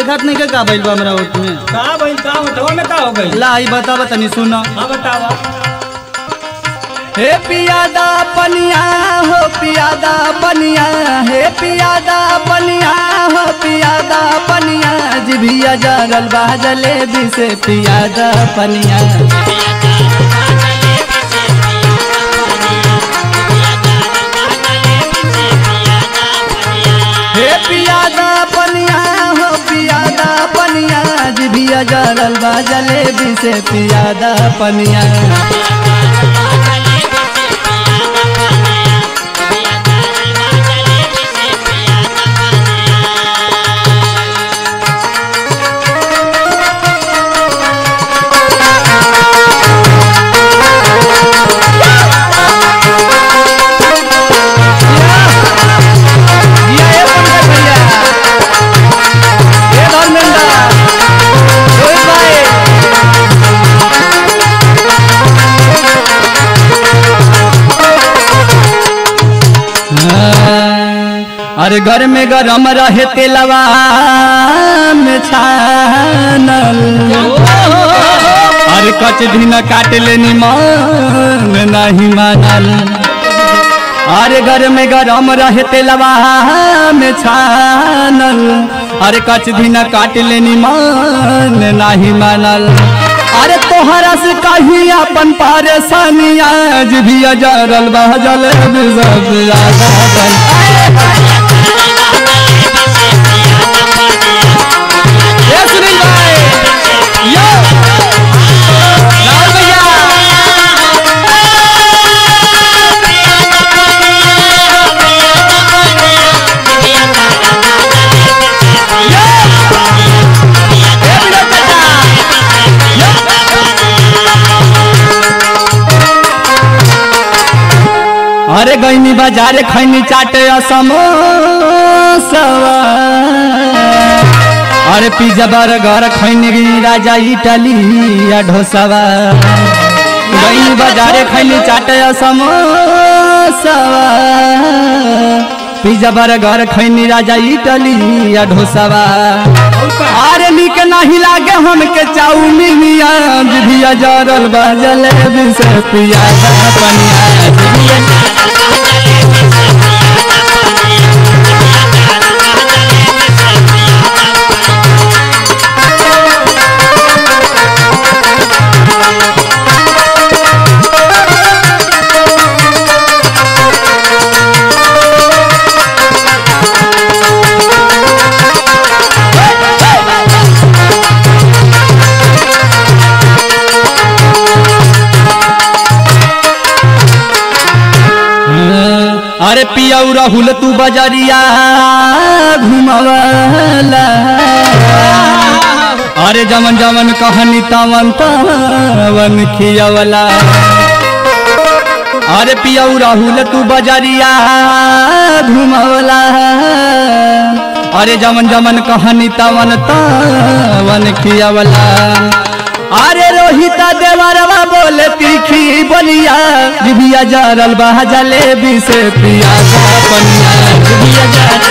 दिखात नहीं के का भइल बा हमरा ओठ में का भइल का होठवा में का हो गई ला ई बतावा तनी सुनो हाँ बतावा हे पियादा पनिया हो पियादा पनिया हे पियादा पनिया हो पियादा पनिया जिभिया जरल बा जलेबी से पियादा पनिया हे पियादा पनिया हो पियादा पनिया जिभिया जरल बा जलेबी से पियादा पनिया जिया ए पंकज भैया ए धर्मेंद्र रोहित भाई अरे घर में गरम रहे तेलवा में छानल अरे कच दिन काट लेनी मन नहीं मानल अरे घर में गरम रहे तेलवा में छानल अरे कच दिन काट लेनी मन नहीं मानल अरे तोहरा से कही अपन परेशानी आज भी अजरल बहजल सब ज्यादा ये सुनील भाई यो राहुल भैया अरे गईनी बाजारे खैनी चाटे समोसवा अरे पिज्जा बर्गर खैनी राजा इटली या ढोसावा गईनी बाजारे खैनी चाटे समोसवा पिज्जा बर्गर खैनी राजा इटली या ढोसावा अरे निक नहीं लागे हमके चाउमीन आज भी जरल बजल से पियाजा पनिया अरे पियाऊ राहुल तू बजरिया घुमवाला अरे जमन जमन कहनी तवन तवन खियावला अरे पियाऊ राहुल तू बजरिया घुमवला अरे जमन जमन कहनी तवन तवन खियावला अरे रोहिता देवरवा बोले तीखी बलिया जिभिया जरल बहा जलेबी से पिया पनिया जिभिया जरल